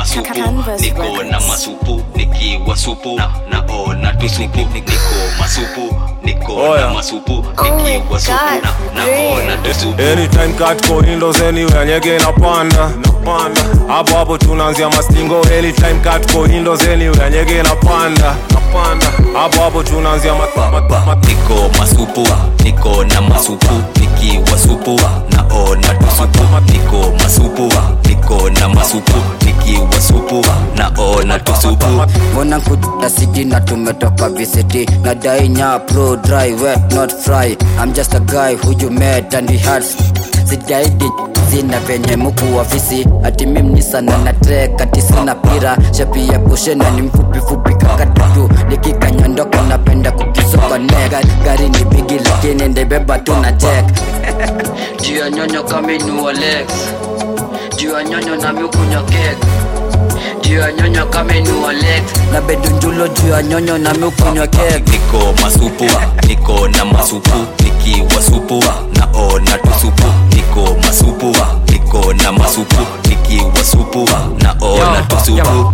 masupu niko na masupu nikiwa supu na naona tusupu niko masupu niko Oya. na masupu nikiwa supu na naona tusupu anytime katko windows anywhere nyege inapanda napanda hapo hapo tunaanzia mastingo anytime katko windows anywhere nyege inapanda napanda hapo hapo tunaanzia ma, ma, ma, ma, niko masupu niko na masupu nikiwa supu naona tusupu niko masupu niko na masupu nikiwa supu naona tusupu mbona kuja city na tumetoka visiti na dainya pro dry wet not fry i'm just a guy who you met and we had sidaidi zina venye muku ofisi ati mimni sana na trek ati sina pira shapi ya pushena ni mfupi fupi kakatutu nikikanyandoka napenda kukisoka nega gari ni bigi lakini ndebeba tu na check juu ya nyonyo kaminuo lex juu ya nyonyo na miukunywa kek juu ya nyonyo kaminuo lex na bedunjulo juu ya nyonyo na miukunywa kek niko masupu niko na masupu nikiwa supu naona tusupu niko masupu niko na masupu nikiwa supu naona tusupu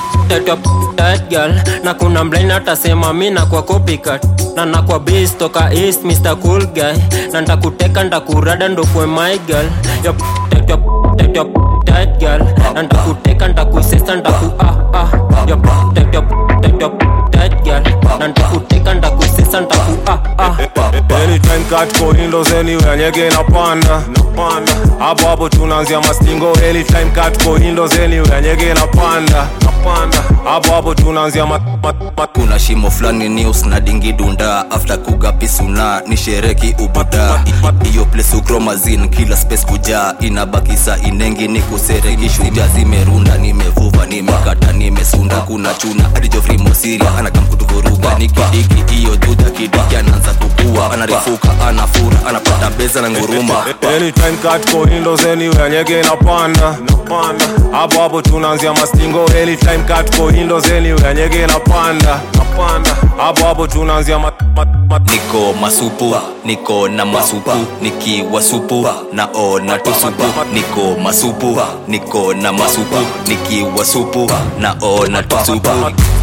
that girl na kuna mlain atasema mi nakwa copycat na nakwa base toka east mr cool guy na ntakuteka ntakurada ndokwe my girl Yup, that, yup, that, yup, that girl na ntakuteka ntakuisesa ntaku ah ah Yup, that, yup, that, yup, that girl na ntakuteka ntakuisesa ntaku ah ah anytime katko windows anywhere nyege inapanda napanda hapo hapo tunaanzia mastingo anytime katko windows anywhere nyege inapanda napanda hapo hapo tunaanzia ma, ma, ma, kuna shimo fulani news na dingi dunda after kugapisuna ni shereki ubuda I- iyo place ukromazin kila space kujaa inabakisa inengi ni kusereki shuja zimerunda nimevuva nimekata nimesunda kuna chuna adijofrimosiria anakamkutuvuruga nikidiki iyo dudha kidiki anaanza kukua anarifuka anafura anapata beza na nguruma anytime katko windows anywhere nyege inapanda napanda hapo hapo tunaanzia mastingo anytime katko windows anywhere nyege inapanda napanda hapo hapo tunaanzia ma, ma, ma, niko masupu niko na masupu nikiwa supu naona tusupu niko masupu niko na masupu nikiwa supu naona tusupu